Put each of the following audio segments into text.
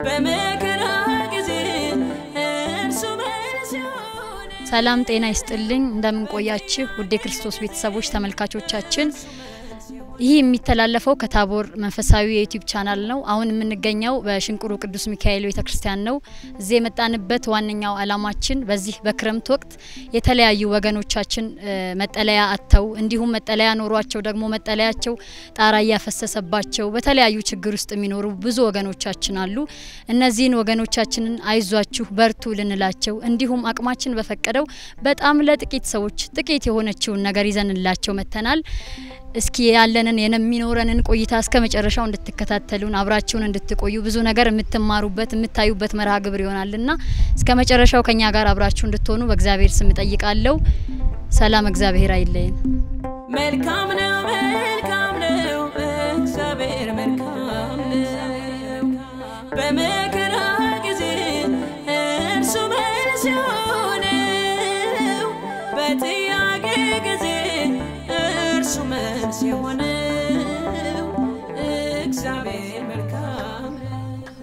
በመከራ ጊዜ እርሱ መልስ ይሆነ ሰላም ጤና ይስጥልኝ። እንደምንቆያችሁ ውድ የክርስቶስ ቤተሰቦች ተመልካቾቻችን፣ ይህ የሚተላለፈው ከታቦር መንፈሳዊ የዩቲዩብ ቻናል ነው። አሁን የምንገኘው በሽንቁሩ ቅዱስ ሚካኤል ቤተ ክርስቲያን ነው። እዚህ የመጣንበት ዋነኛው ዓላማችን በዚህ በክረምት ወቅት የተለያዩ ወገኖቻችን እ መጠለያ አጥተው እንዲሁም መጠለያ ኖሯቸው ደግሞ መጠለያቸው ጣራ እያፈሰሰባቸው በተለያዩ ችግር ውስጥ የሚኖሩ ብዙ ወገኖቻችን አሉ። እነዚህን ወገኖቻችንን አይዟችሁ በርቱ ልንላቸው እንዲሁም አቅማችን በፈቀደው በጣም ለጥቂት ሰዎች ጥቂት የሆነችውን ነገር ይዘንላቸው መጥተናል። እስኪ ያለንን የሚኖረንን ቆይታ እስከ መጨረሻው እንድትከታተሉን አብራችሁን እንድትቆዩ ብዙ ነገር የምትማሩበት የምታዩበት መርሃ ግብር ይሆናልና እስከ መጨረሻው ከኛ ጋር አብራችሁ እንድትሆኑ በእግዚአብሔር ስም እጠይቃለሁ። ሰላም፣ እግዚአብሔር አይለየን። መልካም ነው መልካም ነው እግዚአብሔር መልካም ነው በመከራ ጊዜ እርሱ መልስ የሆነው በጥያቄ ጊዜ እርሱ መልስ የሆነው እግዚአብሔር መልካም ነው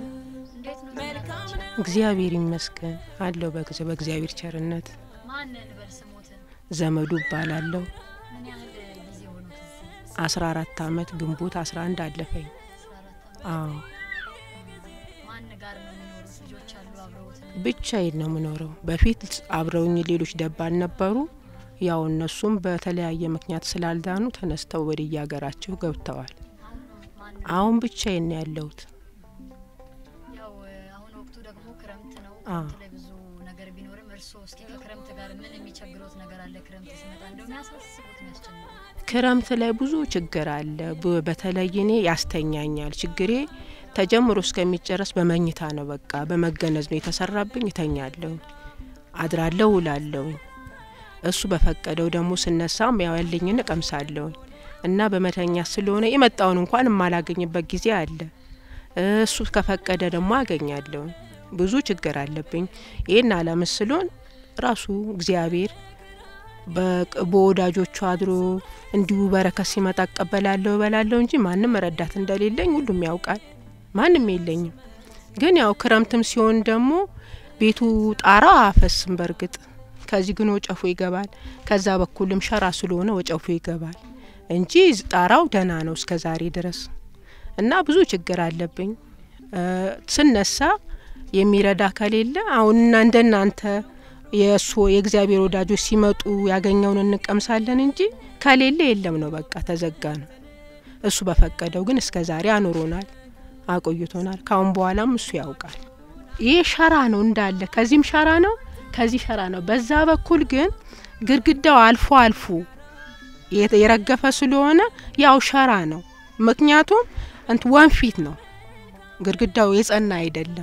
መልካም ነው እግዚአብሔር ይመስገን አለው። በጊዜ በእግዚአብሔር ቸርነት ማን ልበል ስሞትን? ዘመዱ እባላለሁ። ምን ያህል ጊዜ ሆኖ ከዚህ? አስራ አራት አመት ግንቦት አስራ አንድ አለፈኝ። አዎ ማን ጋር ነው የሚኖሩት? ልጆች አሉ አብረውት? ብቻዬን ነው የምኖረው። በፊት አብረውኝ ሌሎች ደባል ነበሩ። ያው እነሱም በተለያየ ምክንያት ስላልዳኑ ተነስተው ወደ የሀገራቸው ገብተዋል። አሁን ብቻዬን ነው ያለሁት። ያው አሁን ወቅቱ ደግሞ ክረምት ነው። አዎ። ክረምት ላይ ብዙ ነገር ቢኖርም እርስዎ እስኪ ከክረምት ጋር ምን የሚቸግሮት ነገር አለ? ክረምት ሲመጣ እንደው የሚያሳስቡት የሚያስጨንቁት ክረምት ላይ ብዙ ችግር አለ። ብ- በተለይ እኔ ያስተኛኛል። ችግሬ ተጀምሮ እስከሚጨረስ በመኝታ ነው። በቃ በመገነዝ ነው የተሰራብኝ። እተኛለሁ፣ አድራለሁ፣ ውላለሁ። እሱ በፈቀደው ደግሞ ስነሳም ያው ያለኝን እቀምሳለሁ እና በመተኛ ስለሆነ የመጣውን እንኳን የማላገኝበት ጊዜ አለ። እሱ ከፈቀደ ደግሞ አገኛለሁ። ብዙ ችግር አለብኝ። ይህን አለምስሎን ራሱ እግዚአብሔር በቅ- በወዳጆቹ አድሮ እንዲሁ በረከት ሲመጣ እቀበላለሁ እበላለሁ እንጂ ማንም ረዳት እንደሌለኝ ሁሉም ያውቃል። ማንም የለኝም። ግን ያው ክረምትም ሲሆን ደግሞ ቤቱ ጣራው አያፈስም። በእርግጥ ከዚህ ግን ወጨፎ ይገባል። ከዛ በኩልም ሸራ ስለሆነ ወጨፎ ይገባል እንጂ ጣራው ደህና ነው እስከ ዛሬ ድረስ እና ብዙ ችግር አለብኝ። እ ስነሳ የሚረዳ ከሌለ አሁን እና እንደናንተ የእሱ የእግዚአብሔር ወዳጆች ሲመጡ ያገኘውን እንቀምሳለን እንጂ ከሌለ የለም ነው፣ በቃ ተዘጋ ነው። እሱ በፈቀደው ግን እስከ ዛሬ አኑሮናል፣ አቆይቶናል። ካሁን በኋላም እሱ ያውቃል። ይህ ሸራ ነው እንዳለ፣ ከዚህም ሸራ ነው፣ ከዚህ ሸራ ነው። በዛ በኩል ግን ግድግዳው አልፎ አልፎ የተ- የረገፈ ስለሆነ ያው ሸራ ነው። ምክንያቱም እንት ወንፊት ነው፣ ግድግዳው የጸና አይደለም።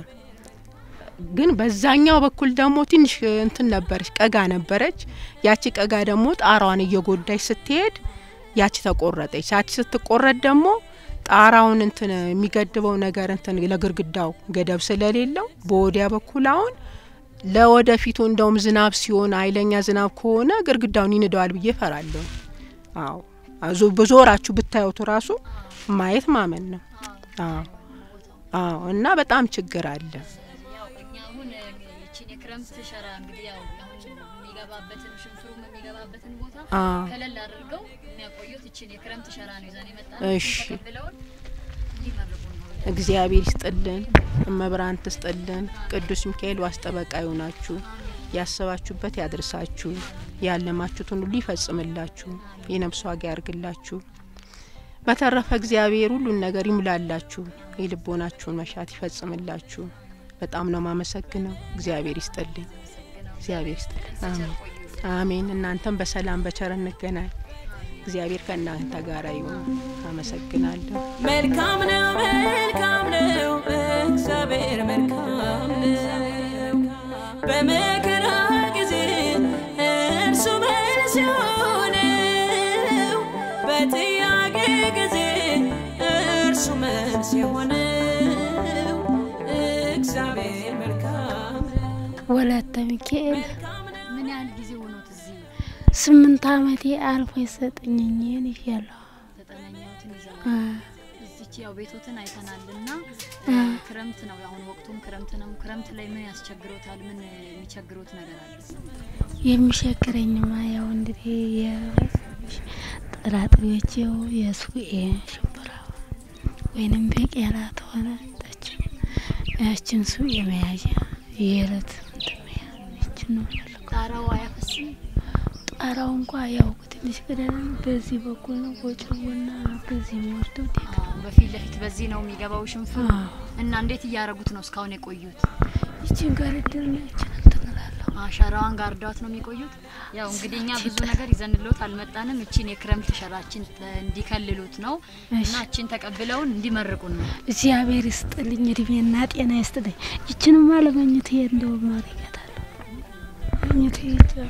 ግን በዛኛው በኩል ደግሞ ትንሽ እንትን ነበረች፣ ቀጋ ነበረች። ያቺ ቀጋ ደግሞ ጣራዋን እየጎዳች ስትሄድ ያቺ ተቆረጠች። ያቺ ስትቆረጥ ደግሞ ጣራውን እንትን የሚገድበው ነገር እንትን ለግርግዳው ገደብ ስለሌለው በወዲያ በኩል አሁን ለወደፊቱ እንደውም ዝናብ ሲሆን ኃይለኛ ዝናብ ከሆነ ግርግዳውን ይንደዋል ብዬ ፈራለሁ። አዎ አዞ በዞራችሁ ብታዩት ራሱ ማየት ማመን ነው። አዎ አዎ እና በጣም ችግር አለ። ያው እኛ አሁን ይቺን የክረምት ሸራ እንግዲህ ያው አሁን የሚገባበትን ሽንፍሩም የሚገባበትን ቦታ አ ከለል አድርገው የሚያቆዩት ይቺን የክረምት ሸራ ነው ይዘን የመጣ እሺ። ተቀብለውን እንዲመርቁ ነው። እግዚአብሔር ይስጥልን፣ እመብርሃን ትስጥልን። ቅዱስ ሚካኤል ዋስ ጠበቃ ይሆናችሁ፣ ያሰባችሁበት ያድርሳችሁ፣ ያለማችሁትን ሁሉ ይፈጽምላችሁ፣ የነፍስ ዋጋ ያርግላችሁ። በተረፈ እግዚአብሔር ሁሉን ነገር ይሙላላችሁ፣ የልቦናችሁን መሻት ይፈጽምላችሁ። በጣም ነው ማመሰግነው። እግዚአብሔር ይስጥልኝ፣ እግዚአብሔር ይስጥልኝ። አሜን አሜን። እናንተም በሰላም በቸር እንገናኝ። እግዚአብሔር ከእናንተ ጋር ይሁን። አመሰግናለሁ። መልካም ነው መልካም ነው እግዚአብሔር መልካም ነው በመከራ ጊዜ እርሱ መልስ የሆነው በጥያቄ ጊዜ እርሱ መልስ የሆነው እግዚአብሔር መልካም ነው ወለተ ሚካኤል ምን ያህል ጊዜ ሆኖት እዚህ ስምንት አመቴ አልፎ የሰጠኝኝን ይሻለሁ ዘጠነኛዎትን ይዘው አ፣ እዚች ያው ቤቶትን አይተናል እና ክረምት ነው አሁን ወቅቱም ክረምት ነው። ክረምት ላይ ምን ያስቸግሮታል? ምን የሚቸግሮት ነገር አለ? የሚቸግረኝማ ያው እንግዲህ የጥራጥሬዎች ያው የሱኤ ሽምብራ ወይንም ቤቄላ ተሆነ ታችን ያችን ሱኤ መያዣ የእለት እንትን መያዝ ይችን ነው የምፈልገው። ጣራው አያፈስም? ጣራው እንኳ ያው ትንሽ ቅደም በዚህ በኩል ነው ወጭውና በዚህ የሚወርደው ዴካ አዎ፣ በፊት ለፊት በዚህ ነው የሚገባው ሽንፍሩ አዎ። እና እንዴት እያደረጉት ነው እስካሁን የቆዩት? ይችን ጋር ድርና ይችን እንትን እላለሁ። ሸራዋን ጋርዳት ነው የሚቆዩት። ያው እንግዲህ እኛ ብዙ ነገር ይዘንሎት አልመጣንም። እቺን የክረምት ሸራችን እንዲከልሉት ነው እና እቺን ተቀብለውን እንዲመርቁን ነው። እግዚአብሔር ይስጥልኝ፣ እድሜና ጤና ይስጥልኝ። ይችንማ ለመኝት እንደው ማረጋታለሁ መኝት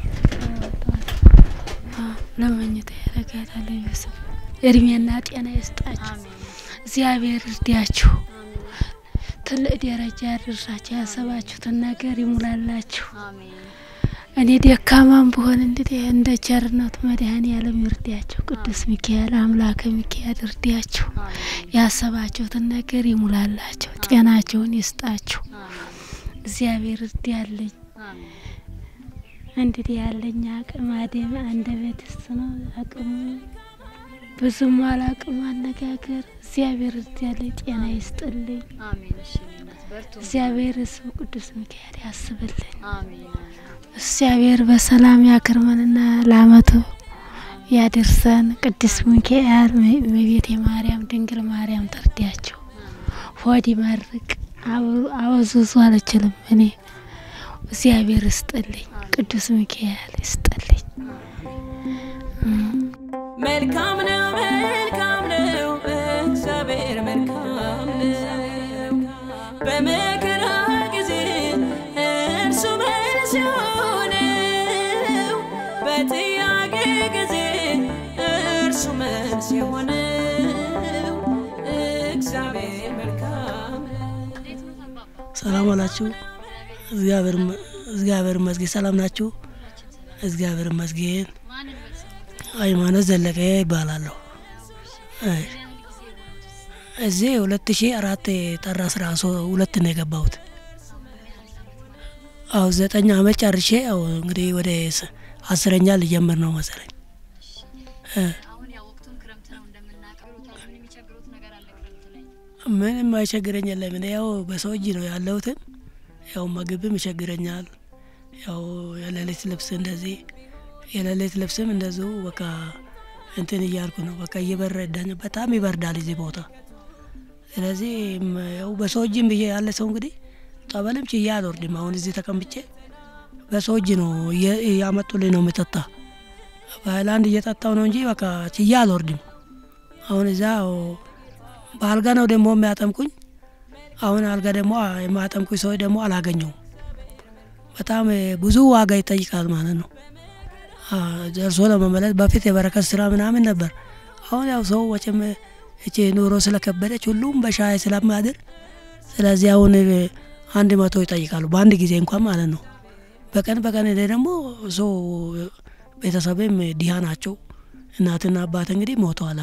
ለመኝት ያረጋታለሁ። ይመስል እድሜና ጤና ይስጣችሁ። አሜን እግዚአብሔር እርዳችሁ፣ ትልቅ ደረጃ ያደርሳችሁ፣ ያሰባችሁትን ነገር ይሙላላችሁ። አሜን እኔ ደካማም ብሆን እንግዲህ እንደ ቸርነቱ መድኃኔዓለም ይርዳችሁ። ቅዱስ ሚካኤል አምላከ ሚካኤል እርዳችሁ፣ አሜን ያሰባችሁትን ነገር ይሙላላችሁ፣ ጤናችሁን ይስጣችሁ። አሜን እግዚአብሔር እርዳልኝ። አሜን እንግዲህ ያለኝ አቅም አደም አንደበትስ ነው አቅሙ ብዙም አላቅም አነጋገር። እግዚአብሔር እርዳልኝ፣ ጤና ይስጥልኝ። አሜን። እሺ እኔ እናት በርቱ። እግዚአብሔር ስሙ ቅዱስ ሚካኤል ያስብልኝ። አሜን እግዚአብሔር በሰላም ያክርመንና ለአመቱ ያድርሰን። ቅዱስ ሚካኤል እመቤቴ ማርያም ድንግል ማርያም ትርዳቸው። ሆድ ይመርቅ አወዙዙ አልችልም እኔ እግዚአብሔር ይስጥልኝ። ቅዱስ ሚካኤል ይስጥልኝ። መልካም ነው መልካም ነው እግዚአብሔር መልካም ነው። በመከራ ጊዜ እርሱ መልስ የሆነው በጥያቄ ጊዜ እርሱ መልስ የሆነው እግዚአብሔር መልካም ነው። ሰላም አላችሁ? እግዚአብሔር ይመ- እግዚአብሔር ይመስገን። ሰላም ናችሁ? እግዚአብሔር ይመስገን። ሃይማኖት ዘለቀ ይባላለሁ። አይ፣ እዚህ ሁለት ሺ አራት ጥር አስራ ሶ- ሁለት ነው የገባሁት። አሁ ዘጠኝ አመት ጨርሼ ያው እንግዲህ ወደ ስ- አስረኛ ልጀምር ነው መሰለኝ። እ፣ አሁን ያው ወቅቱም ክረምት ነው እንደምናውቀው። ምን የሚቸግሩት ነገር አለ ክረምት ላይ? ምንም አይቸግረኝ የለም። እኔ ያው በሰው እጅ ነው ያለሁትን ያው ምግብም ይቸግረኛል። ያው የሌሊት ልብስ እንደዚህ የሌሊት ልብስም እንደዚሁ በቃ እንትን እያልኩ ነው በቃ እየበረዳኝ በጣም ይበርዳል እዚህ ቦታ። ስለዚህ ም- ያው በሰው እጅም ብዬ ያለ ሰው እንግዲህ ጠበልም ችዬ አልወርድም። አሁን እዚህ ተቀምጬ በሰው እጅ ነው እየ- እያመጡልኝ ነው የምጠጣ በሀይላንድ እየጠጣው ነው እንጂ በቃ ችዬ አልወርድም። አሁን እዛ በአልጋ ነው ደግሞ የሚያጠምቁኝ። አሁን አልጋ ደግሞ የማያጠምቁኝ ሰዎች ደግሞ አላገኘውም። በጣም እ፣ ብዙ ዋጋ ይጠይቃል ማለት ነው። አ፣ ደርሶ ለመመለስ በፊት የበረከት ስራ ምናምን ነበር። አሁን ያው ሰው ወጭም እቺ ኑሮ ስለከበደች ሁሉም በሻይ ስለማድር ስለዚህ አሁን እ፣ አንድ መቶ ይጠይቃሉ በአንድ ጊዜ እንኳን ማለት ነው። በቀን በቀን እኔ ደግሞ ሰው ቤተሰብም ድሃ ናቸው። እናትና አባት እንግዲህ ሞተዋል።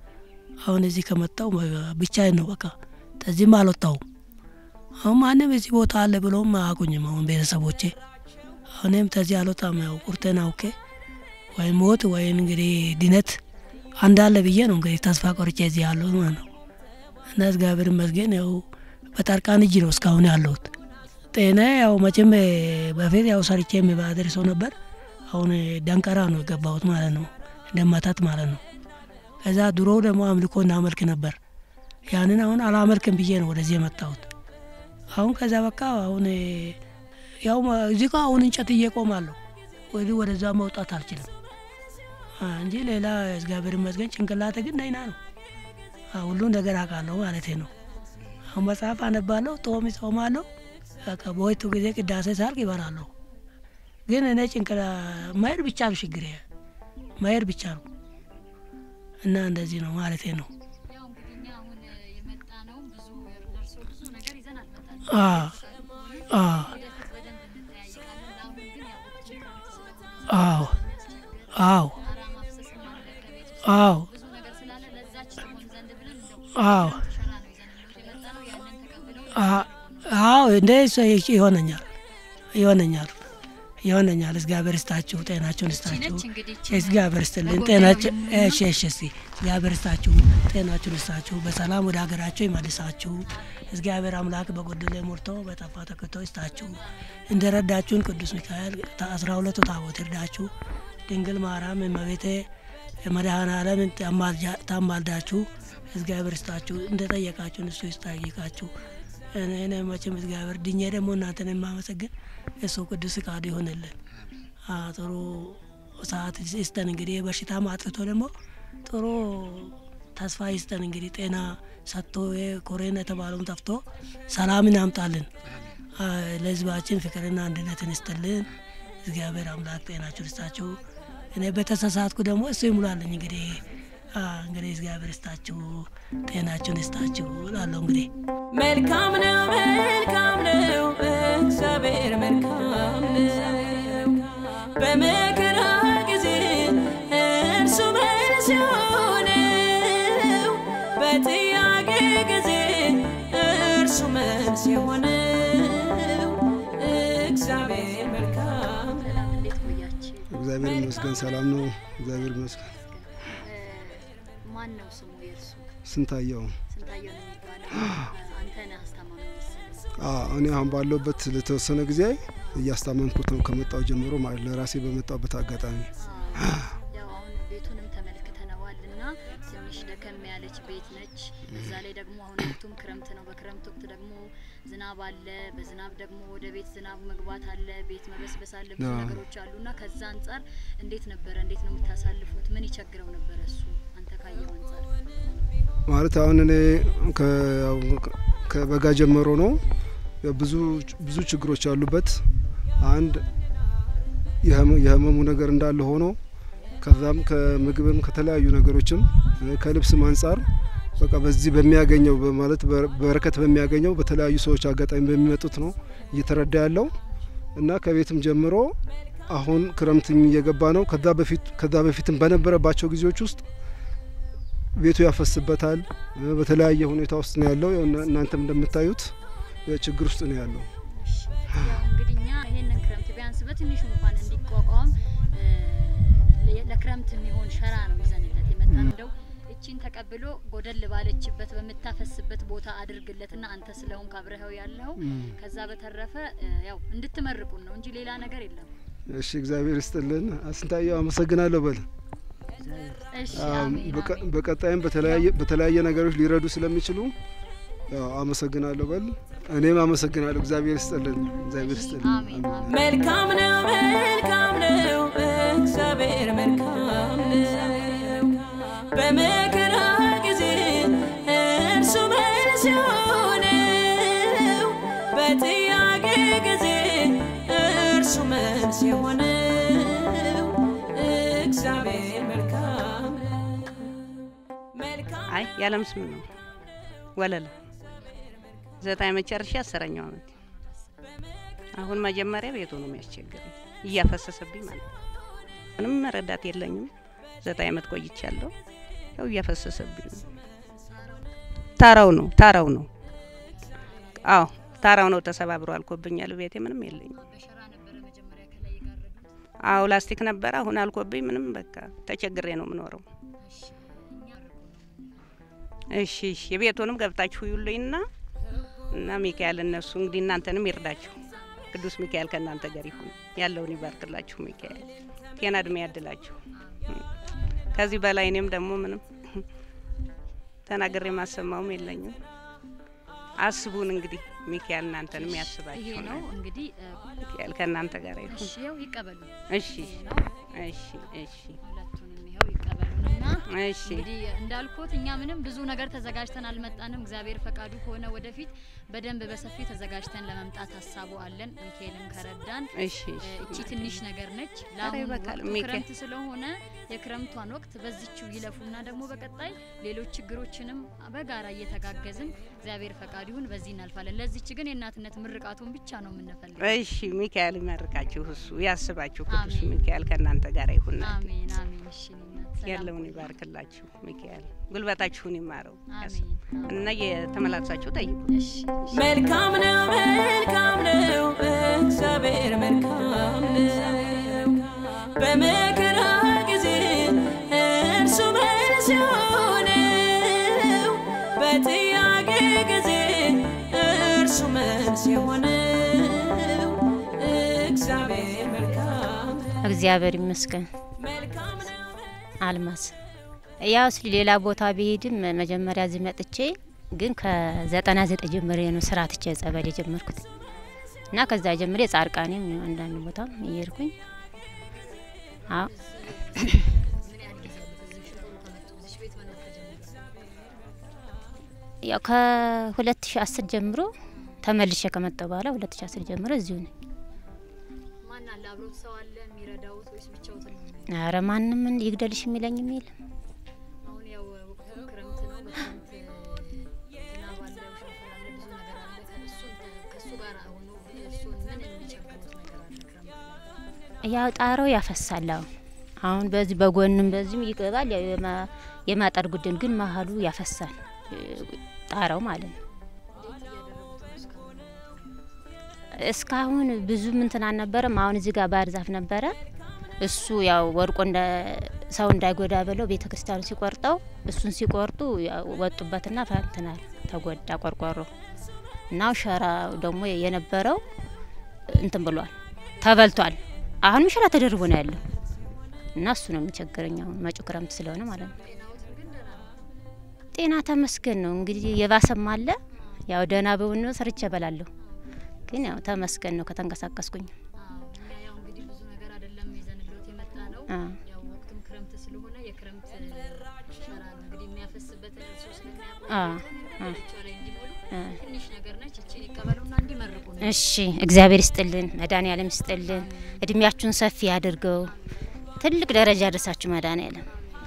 አሁን እዚህ ከመጣው ብቻዬን ነው በቃ ከዚህም አልወጣሁም። አሁን ማንም እዚህ ቦታ አለ ብሎም አያውቁኝም። አሁን ቤተሰቦቼ አሁንም ከዚህ አልወጣም። ያው ቁርጤን አውቄ ወይ ሞት ወይም እንግዲህ ድነት አንዳለ ብዬ ነው እንግዲህ ተስፋ ቆርጬ እዚህ ያለሁት ማለት ነው። እና እግዚአብሔር ይመስገን ያው በጠርቃን እጅ ነው እስካሁን ያለሁት። ጤና ያው መቼም በፊት ያው ሰርቼ የሚባድር ሰው ነበር። አሁን ደንቀራ ነው የገባሁት ማለት ነው፣ እንደመተት ማለት ነው። ከዛ ድሮ ደግሞ አምልኮ እናመልክ ነበር። ያንን አሁን አላመልክም ብዬ ነው ወደዚህ የመጣሁት። አሁን ከዛ በቃ አሁን ያው እዚህ ጋር አሁን እንጨት እየቆማለሁ ወዲህ ወደዛ መውጣት አልችልም አ፣ እንጂ ሌላ እግዚአብሔር ይመስገን ጭንቅላቴ ግን ደህና ነው። አ፣ ሁሉን ነገር አውቃለሁ ማለቴ ነው። አሁን መጽሐፍ አነባለሁ፣ ጦም ጾማለሁ። በቃ በወይቱ ጊዜ ቅዳሴ ሳልቅ ይበላለሁ። ግን እኔ ጭንቅላ መሄድ ብቻ ነው ችግሬ፣ መሄድ ብቻ ነው እና እንደዚህ ነው ማለቴ ነው። ያው እንግዲህ እኛ አሁን የመጣ ነው ብዙ ደርሶ ብዙ ነገር ይዘን አልመጣንም። አ አ ወደፊት በደንብ እንጠያይቃለን። ለአሁን ግን ያው ወቅቱ ክረምት ስለሆነ አዎ አዎ ጣራ ማፍሰስም አለ ከቤት ውስጥ አዎ ብዙ ነገር ስላለ ለዛች ትሆን ዘንድ ብለን እንደው አዎ ክረምት አ- አዎ እንደ እሱ ይሆነኛል ይሆነኛል ይሆነኛል። እግዚአብሔር ይስጣችሁ፣ ጤናችሁን ይስጣችሁ። ነች እንግዲህ ይቺ እግዚአብሔር ይስጥልን በጎን ጤናችሁ። ለጎን እሺ እሺ፣ እስቲ እግዚአብሔር ይስጣችሁ፣ ጤናችሁን ይስጣችሁ፣ በሰላም ወደ ሀገራችሁ ይመልሳችሁ። እግዚአብሔር አምላክ በጎደለ ሞልቶ በጠፋ ተክቶ ይስጣችሁ። እንደ ረዳችሁን ቅዱስ ሚካኤል አስራ ሁለቱ ታቦት ይርዳችሁ። ድንግል ማርያም እመቤቴ መድኃኔ ዓለም ታማልዳችሁ። እግዚአብሔር ይስጣችሁ፣ እንደ ጠየቃችሁን እሱ ይስጠይቃችሁ። እኔ እኔ መቼም እግዚአብሔር ድኜ ደግሞ እናንተን የማመሰግን እሱ ቅዱስ ፍቃዱ ይሆንልን። አ ጥሩ ሰዓት ይስጠን። እንግዲህ በሽታ ማጥቶ ደግሞ ጥሩ ተስፋ ይስጠን። እንግዲህ ጤና ሰጥቶ ኮሬና የተባለውን ጠፍቶ ሰላምን ያምጣልን። አ ለሕዝባችን ፍቅርና አንድነትን ይስጥልን። እግዚአብሔር አምላክ ጤናችሁን ይስጣችሁ። እኔ በተሳሳትኩ ደግሞ እሱ ይሙላልኝ። እንግዲህ አ እንግዲህ እግዚአብሔር ይስጣችሁ፣ ጤናችሁን ይስጣችሁ እላለሁ እንግዲህ መልካም ነው መልካም ነው እግዚአብሔር መልካም ነው። በመከራ ጊዜ እርሱ መልስ የሆነው በጥያቄ ጊዜ እርሱ መልስ የሆነው እግዚአብሔር መልካም ሰላም፣ እንዴት ቆያችሁ? እግዚአብሔር ይመስገን ሰላም ነው። እግዚአብሔር ይመስገን። ማን ነው ስሙ የእርሱ? ስንታየው ስንታየው ነው የሚባለው። አንተ ነህ አስታማሚ መሰለኝ። አ እኔ አሁን ባለሁበት ለተወሰነ ጊዜ እያስታመምኩት ነው ከመጣው ጀምሮ ማለት ለራሴ በመጣበት አጋጣሚ ያው አሁን ቤቱንም ተመልክተነዋል እና ትንሽ ደከም ያለች ቤት ነች። በዛ ላይ ደግሞ አሁን ወቅቱም ክረምት ነው። በክረምት ወቅት ደግሞ ዝናብ አለ። በዝናብ ደግሞ ወደ ቤት ዝናቡ መግባት አለ፣ ቤት መበስበስ አለ፣ ብዙ አዎ። ነገሮች አሉ እና ከዛ አንጻር እንዴት ነበረ? እንዴት ነው የምታሳልፉት? ምን ይቸግረው ነበረ እሱ አንተ ካየው አንጻር? ማለት አሁን እኔ ከ- ያው ከበጋ ጀምሮ ነው ያው ብዙ ብዙ ችግሮች ያሉበት አንድ የህመ- የህመሙ ነገር እንዳለ ሆኖ ከዛም ከምግብም ከተለያዩ ነገሮችም እ ከልብስም አንጻር በቃ በዚህ በሚያገኘው ማለት በረከት በሚያገኘው በተለያዩ ሰዎች አጋጣሚ በሚመጡት ነው እየተረዳ ያለው እና ከቤትም ጀምሮ አሁን ክረምትም እየገባ ነው። ከዛ በፊት ከዛ በፊትም በነበረባቸው ጊዜዎች ውስጥ ቤቱ ያፈስበታል። እ በተለያየ ሁኔታ ውስጥ ነው ያለው። ያው እና- እናንተም እንደምታዩት እ ችግር ውስጥ ነው ያለው። ያው እንግዲህ እኛ ይሄንን ክረምት ቢያንስ በትንሹ እንኳን እንዲቋቋም እ፣ ለ- ለክረምት የሚሆን ሸራ ነው ይዘንለት የመጣ እንደው እቺን ተቀብሎ ጎደል ባለችበት በምታፈስበት ቦታ አድርግለትና አንተ ስለሆንክ አብረኸው ያለው ከዛ በተረፈ እ፣ ያው እንድትመርቁን ነው እንጂ ሌላ ነገር የለም። እሺ እግዚአብሔር ይስጥልን። አስንታየው አመሰግናለሁ በል እሺ አም፣ አሜን በቀ- አሜን። በቀጣይም በተለያየ በተለያየ ነገሮች ሊረዱ ስለሚችሉ ያው አመሰግናለሁ በል። እኔም አመሰግናለሁ። እግዚአብሔር ይስጥልን። እግዚአብሔር ይስጥልን። አሜን አሜን። መልካም ነው መልካም ነው እግዚአብሔር መልካም ነው። በመከራ ጊዜ እርሱ መልስ የሆነው በጥያቄ ጊዜ እርሱ መልስ የሆነው እግዚአብሔር መልካም ነው። መልካም አይ ያለም ስም ነው ወለለ ዘጠኝ መጨረሻ አስረኛው አመት አሁን መጀመሪያ ቤቱ ነው የሚያስቸግረኝ እያፈሰሰብኝ ማለት ነው። ምንም መረዳት የለኝም። ዘጠኝ አመት ቆይቻለሁ። ያው እያፈሰሰብኝ ነው። ታራው ነው ታራው ነው። አዎ ታራው ነው ተሰባብሮ አልኮብኛል። ቤቴ ምንም የለኝም። በሸራ ነበረ መጀመሪያ ከላይ የጋረዱት። አዎ ላስቲክ ነበረ። አሁን አልኮብኝ ምንም በቃ ተቸግሬ ነው የምኖረው። እሺ እኛ እሺ እሺ የቤቱንም ገብታችሁ ይሉኝና እና ሚካኤል እነሱ እንግዲህ እናንተንም ይርዳችሁ። ቅዱስ ሚካኤል ከእናንተ ጋር ይሁን፣ ያለውን ይባርክላችሁ። ሚካኤል ጤና እድሜ ያድላችሁ። ከዚህ በላይ እኔም ደግሞ ምንም ተናግሬ ማሰማውም የለኝም። አስቡን እንግዲህ ሚካኤል እናንተንም ይሄ ያስባችሁ ነው ነው። እንግዲህ እ፣ ሚካኤል ከእናንተ ጋር ይሁን። እሺ ያው ይቀበሉ። እሺ ይሄ ነው እሺ እሺ ሁለቱንም ይኸው ይቀበሉንና እሺ እንግዲህ እንዳልኩት እኛ ምንም ብዙ ነገር ተዘጋጅተን አልመጣንም። እግዚአብሔር ፈቃዱ ከሆነ ወደፊት በደንብ በሰፊው ተዘጋጅተን ለመምጣት ሀሳቡ አለን። ሚካኤልም ከረዳን እሺ እ፣ እቺ እሺ ትንሽ ነገር ነች። ለአሁኑ ይበቃል። ወቅቱ ሚካኤል- ክረምት ስለሆነ የክረምቷን ወቅት በዚችው ይለፉና ደግሞ በቀጣይ ሌሎች ችግሮችንም በጋራ እየተጋገዝን እግዚአብሔር ፈቃዱ ይሁን በዚህ እናልፋለን። ለዚች ግን የእናትነት ምርቃቱን ብቻ ነው የምንፈልገው። እሺ ሚካኤል ይመርቃችሁ፣ እሱ ያስባችሁ። ቅዱስ አሜን። ሚካኤል ከእናንተ ጋር ይሁን። አሜን አሜን። እሺ እኔ እናት ያለውን ይባርክላችሁ ሚካኤል፣ ጉልበታችሁን ይማረው አሜን። እና የተመላልሳችሁ ጠይቁ። እሺ መልካም ነው መልካም ነው እግዚአብሔር መልካም ነው። በመከራ ጊዜ እርሱ መልስ የሆነው በጥያቄ ጊዜ እርሱ መልስ የሆነው እግዚአብሔር መልካም ነው። እግዚአብሔር ይመስገን። መልካም ነው አልማዝ ያው እስኪ ሌላ ቦታ ቢሄድም መጀመሪያ እዚህ መጥቼ ግን ከዘጠና ዘጠኝ ጀምሬ ነው ስራ ትቼ ጸበል የጀመርኩት እና ከዛ ጀምሬ ጻርቃኔም አንዳንድ ቦታም እየሄድኩኝ አዎ ያው ከሁለት ሺ አስር ጀምሮ ተመልሼ ከመጣሁ በኋላ ሁለት ሺ አስር ጀምሮ እዚሁ ነኝ። ማን አለ አብሮት ሰው አለ የሚረዳውት ወይስ ብቻውትን ነው? ኧረ ማንም እንዲ ይግደልሽ የሚለኝ የሚል አሁን ያው ወቅቱ ክረምት ነው። በክረምት ዝናብ አለ፣ ሸንፈር አለ፣ ብዙ ነገር አለ። ከእሱን ከእሱ ጋር ሆኖ እሱን ምን የሚቸግሩት ነገር አለ? ክረምት ላይ ያው ጣራው ያፈሳል። አሁን አሁን በዚህ በጎንም በዚህም ይገባል። ያው የማ- የማጠር ጉድን ግን መሀሉ ያፈሳል እ፣ ጣራው ማለት ነው። እንዴት እያደረጉት ነው እስካሁን? እስካሁን ብዙ ምንትን አልነበረም። አሁን እዚህ ጋር ባህር ዛፍ ነበረ። እሱ ያው ወድቆ እንደ ሰው እንዳይጎዳ ብለው ቤተ ክርስቲያኑ ሲቆርጠው እሱን ሲቆርጡ ያው ወጡበትና ፈንትናል ተጎዳ ቆርቆሮ እናው ሸራ ደግሞ የነበረው እንትን ብሏል ተበልቷል። አሁንም ሸራ ተደርቦ ነው ያለው እና እሱ ነው የሚቸግረኝ አሁን መጪው ክረምት ስለሆነ ማለት ነው። ጤና ተመስገን ነው እንግዲህ የባሰም አለ ያው ደህና በውን ነው ሰርቼ እበላለሁ ግን ያው ተመስገን ነው ከተንቀሳቀስኩኝ። አዎ፣ እኛ ያው እንግዲህ ብዙ ነገር አይደለም ይዘንሎት የመጣ ነው። አ ያው ወቅቱም ክረምት ስለሆነ የክረምት ሸራ ነው እንግዲህ የሚያፈስበት እርሶ ስለሚያውቁ አ አ ልጆቿ ላይ እንዲሞሉ አ ትንሽ ነገር ነች። እቺን ይቀበሉና እንዲመርቁ ነው። እሺ እግዚአብሔር ይስጥልን፣ መድኃኔዓለም ይስጥልን፣ እድሜያችሁን ሰፊ ያድርገው፣ ትልቅ ደረጃ ያደርሳችሁ መድኃኔዓለም።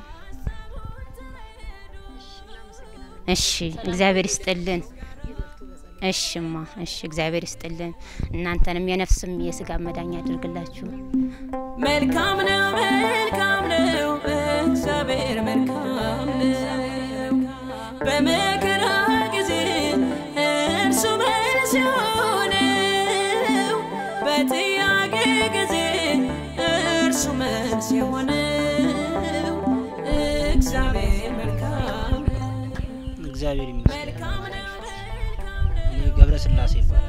እሺ እግዚአብሔር ይስጥልን። እሽማ እሺ እግዚአብሔር ይስጥልን። እናንተንም የነፍስም የስጋ መዳኛ ያድርግላችሁ። መልካም ነው መልካም ነው እግዚአብሔር መልካም ነው። በመከራ ጊዜ እርሱ መልስ የሆነው በጥያቄ ጊዜ እርሱ መልስ የሆነው እግዚአብሔር መልካም ነው። እግዚአብሔር ይመስገን። መልካም ነው እኔ ገብረ ስላሴ ይባላል።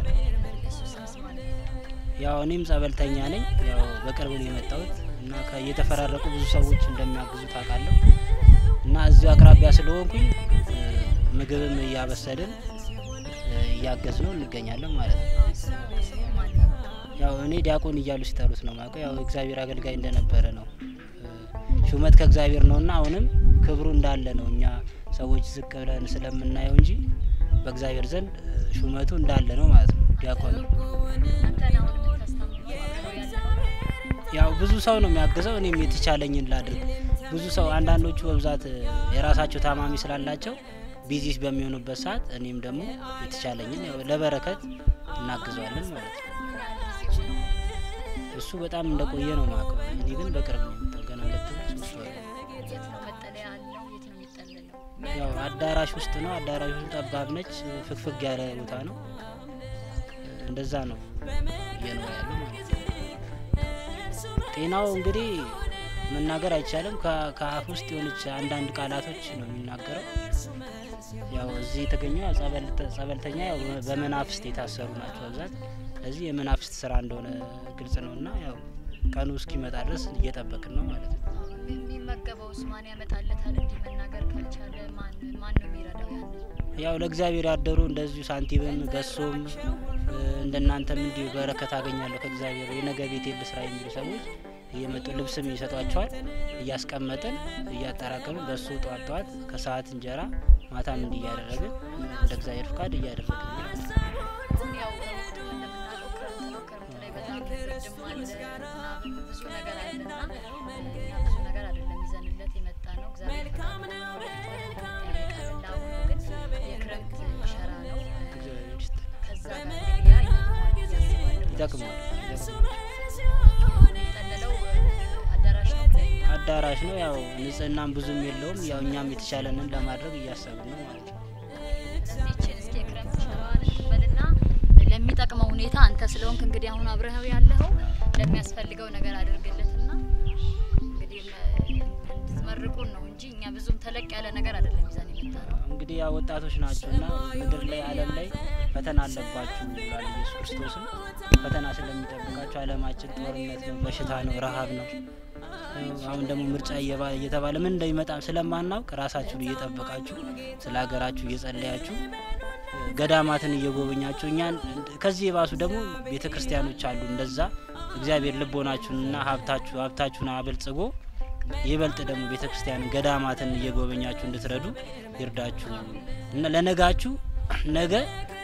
ያው እኔም ጸበልተኛ ነኝ። ያው በቅርብ ነው የመጣሁት እና ከ- እየተፈራረቁ ብዙ ሰዎች እንደሚያግዙ ታውቃለሁ እና እዚሁ አቅራቢያ ስለሆንኩኝ እ፣ ምግብም እያበሰልን እ፣ እያገዝ ነው እንገኛለን ማለት ነው። ያው እኔ ዲያቆን እያሉ ሲጠሩት ነው ማውቀው። ያው እግዚአብሔር አገልጋይ እንደነበረ ነው። እ፣ ሹመት ከእግዚአብሔር ነውና አሁንም ክብሩ እንዳለ ነው። እኛ ሰዎች ዝቅ ብለን ስለምናየው እንጂ በእግዚአብሔር ዘንድ እ፣ ሹመቱ እንዳለ ነው ማለት ነው። ዲያቆን ነው። አንተን አሁን የምታስተምረው አብረው ያለው ያው ብዙ ሰው ነው የሚያግዘው። እኔም የተቻለኝን ላድርግ። ብዙ ሰው አንዳንዶቹ በብዛት እ፣ የራሳቸው ታማሚ ስላላቸው ቢዚ በሚሆኑበት ሰዓት እኔም ደግሞ የተቻለኝን ያው ለበረከት እናግዘዋለን ማለት ነው። እሱ በጣም እንደቆየ ነው ማውቀው። እኔ ግን በቅርብ ነው የመጣው። ገና ሁለት ወር ሶስት ወር ነው። የት ነው መጠለያ አለው? የት ነው የሚጠለለው? ያው አዳራሽ ውስጥ ነው። አዳራሹ ጠባብ ነች፣ ፍግፍግ ያለ ቦታ ነው። እንደዛ ነው እየኖረ ያለው ማለት ነው። ጤናው እንግዲህ መናገር አይቻልም። ከ- ከአፍ ውስጥ የሆነች አንዳንድ ቃላቶች ነው የሚናገረው። ያው እዚህ የተገኘው ያው ጸበልተ- ጸበልተኛ ያው በመናፍስት የታሰሩ ናቸው በብዛት። ስለዚህ የመናፍስት ስራ እንደሆነ ግልጽ ነው እና ያው ቀኑ እስኪመጣ ድረስ እየጠበቅን ነው ማለት ነው። የሚመገበውስ ማን ያመጣለታል? እንዲህ መናገር ካልቻለ ማን ማን ነው የሚረዳው? ያንን ያው ለእግዚአብሔር ያደሩ እንደዚሁ ሳንቲምም ገሶም እ፣ እንደናንተም እንዲሁ በረከት አገኛለሁ ከእግዚአብሔር የነገ ቤት የል ስራ የሚሉ ሰዎች እየመጡ ልብስም ይሰጧቸዋል። እያስቀመጥን እያጠራቀምን በሱ ጠዋት ጠዋት ከሰዓት እንጀራ ማታም እንዲህ እያደረግን እንደ እግዚአብሔር ፍቃድ እያደረግን ነው ማለት ነው። አሁን ያው ወቅቱ እንደምናውቀው ክረምት ነው። ክረምት ላይ በጣም ብርድም አለ፣ ዝናብም ብዙ ነገር አለና እኛ ብዙ ነገር አይደለም ይዘንለት የመጣ ነው። እግዚአብሔር ፈቃዱ ሆኖ ወደፊት ወደፊት እንጠያየቃለን። ለአሁኑ ግን የክረምት ሸራ ነው። እግዚአብሔር ይስጥልን። ከዛ ጋር እንግዲህ ያ ይጠቅማል ብዬ አስባለሁ። ይጠቅማል ይጠቅማል። የሚጠለለው አዳራሽ ነው ብለን አዳራሽ ነው። ያው ንጽህናም ብዙም የለውም። ያው እኛም የተሻለንን ለማድረግ እያሰብን ነው ማለት ነው። ይችን እስኪ የክረምት ሸራዋን እንበልና ለሚጠቅመው ሁኔታ አንተ ስለሆንክ እንግዲህ አሁን አብረኸው ያለኸው ለሚያስፈልገው ነገር አድርግለትና እንግዲህ እንድትመርቁን ነው እንጂ እኛ ብዙም ተለቅ ያለ ነገር አይደለም ይዘን የመጣ ነው። እንግዲህ ያው ወጣቶች ናቸውና ምድር ላይ ዓለም ላይ ፈተና አለባችሁ ይላል ኢየሱስ ክርስቶስም። ፈተና ስለሚጠብቃችሁ ዓለማችን ጦርነት ነው፣ በሽታ ነው፣ ረሀብ ነው። አሁን ደግሞ ምርጫ እየባ- እየተባለ ምን እንደሚመጣም ስለማናውቅ ራሳችሁን እየጠበቃችሁ ስለ ሀገራችሁ እየጸለያችሁ ገዳማትን እየጎበኛችሁ እኛን ከዚህ የባሱ ደግሞ ቤተ ክርስቲያኖች አሉ። እንደዛ እግዚአብሔር ልቦናችሁንና ሀብታችሁ ሀብታችሁን አበልጽጎ ይበልጥ ደግሞ ቤተ ክርስቲያንን ገዳማትን እየጎበኛችሁ እንድትረዱ ይርዳችሁ እና ለነጋችሁ ነገ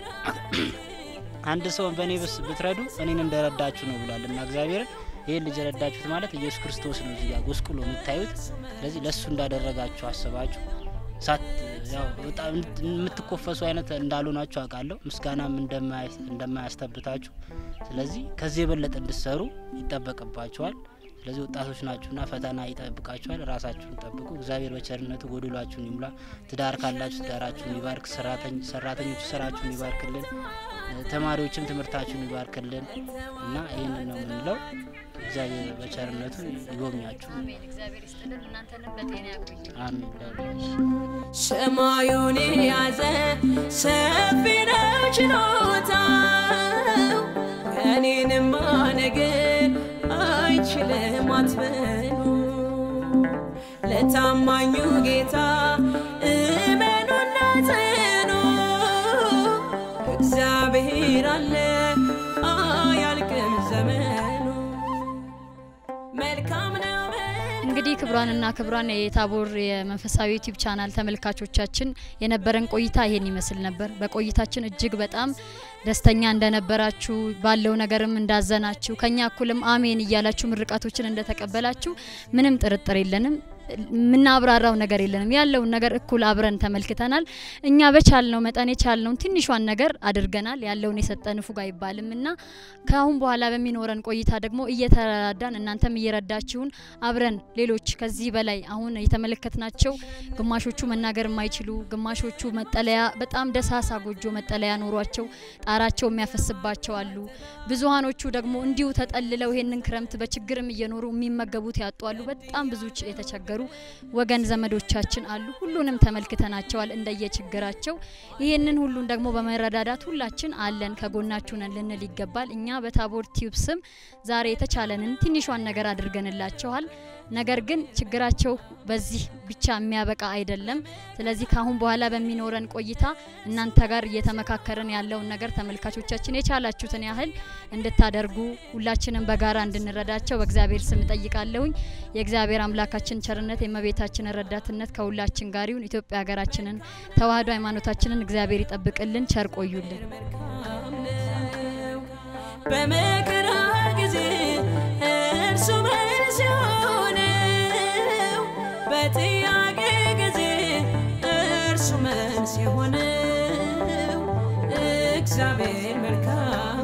አንድ ሰውን በእኔ ብስ ብትረዱ እኔን እንደረዳችሁ ነው ብሏል እና እግዚአብሔርን ይህን ልጅ ረዳችሁት ማለት ኢየሱስ ክርስቶስ ነው እዚህ ጋር ጎስቁሎ የምታዩት። ስለዚህ ለእሱ እንዳደረጋችሁ አስባችሁ ሳት ያው በጣም የምትኮፈሱ አይነት እንዳልሆናችሁ አውቃለሁ። ምስጋናም እንደማያስ- እንደማያስተብታችሁ ስለዚህ ከዚህ የበለጠ እንድትሰሩ ይጠበቅባችኋል። ስለዚህ ወጣቶች ናችሁና ፈተና ይጠብቃችኋል። ራሳችሁን ጠብቁ። እግዚአብሔር በቸርነቱ ጎድሏችሁን ይሙላ። ትዳር ካላችሁ ትዳራችሁን ይባርክ። ሰራተኝ- ሰራተኞች ስራችሁን ይባርክልን። ተማሪዎችም ትምህርታችሁን ይባርክልን እና ይህንን ነው የምንለው። እግዚአብሔር በቸርነቱ ይጎብኛችሁ። አሜን። እግዚአብሔር ይስጥልን፣ እናንተንም በጤና ያቆይ። አሜን። ሰማዩን የያዘ ሰፊ ነው ችሎታው እኔንም ማነገር አይችልም አትበሉ ለታማኙ ጌታ እመኑና ጽኑ እግዚአብሔር አለ አያልቅም ዘመኑ መልካም ነው እንግዲህ ክብሯንና ክብሯን የታቦር የመንፈሳዊ ዩቲዩብ ቻናል ተመልካቾቻችን የነበረን ቆይታ ይሄን ይመስል ነበር። በቆይታችን እጅግ በጣም ደስተኛ እንደነበራችሁ ባለው ነገርም እንዳዘናችሁ ከኛ እኩልም አሜን እያላችሁ ምርቃቶችን እንደተቀበላችሁ ምንም ጥርጥር የለንም። የምናብራራው ነገር የለንም። ያለውን ነገር እኩል አብረን ተመልክተናል። እኛ በቻልነው መጠን የቻልነውን ትንሿን ነገር አድርገናል። ያለውን የሰጠን ፉግ አይባልም እና ከአሁን በኋላ በሚኖረን ቆይታ ደግሞ እየተረዳዳን እናንተም እየረዳችሁን አብረን ሌሎች ከዚህ በላይ አሁን የተመለከትናቸው ግማሾቹ መናገር የማይችሉ ግማሾቹ መጠለያ በጣም ደሳሳ ጎጆ መጠለያ ኖሯቸው ጣራቸው የሚያፈስባቸው አሉ። ብዙሀኖቹ ደግሞ እንዲሁ ተጠልለው ይሄንን ክረምት በችግርም እየኖሩ የሚመገቡት ያጡ አሉ። በጣም ብዙ ች- የተቸገሩ ወገን ዘመዶቻችን አሉ። ሁሉንም ተመልክተናቸዋል እንደየችግራቸው። ይህንን ሁሉን ደግሞ በመረዳዳት ሁላችን አለን ከጎናችሁ ነን ልንል ይገባል። እኛ በታቦር ቲዩብ ስም ዛሬ የተቻለንን ትንሿን ነገር አድርገንላቸዋል። ነገር ግን ችግራቸው በዚህ ብቻ የሚያበቃ አይደለም። ስለዚህ ከአሁን በኋላ በሚኖረን ቆይታ እናንተ ጋር እየተመካከርን ያለውን ነገር ተመልካቾቻችን የቻላችሁትን ያህል እንድታደርጉ ሁላችንም በጋራ እንድንረዳቸው በእግዚአብሔር ስም እጠይቃለሁኝ። የእግዚአብሔር አምላካችን ቸርነት የእመቤታችን ረዳትነት ከሁላችን ጋር ይሁን። ኢትዮጵያ ሀገራችንን ተዋህዶ ሃይማኖታችንን እግዚአብሔር ይጠብቅልን። ቸር ቆዩልን። መልካም ነው። በመከራ ጊዜ እርሱ መልስ የሆነው በጥያቄ ጊዜ እርሱ መልስ የሆነው እግዚአብሔር መልካም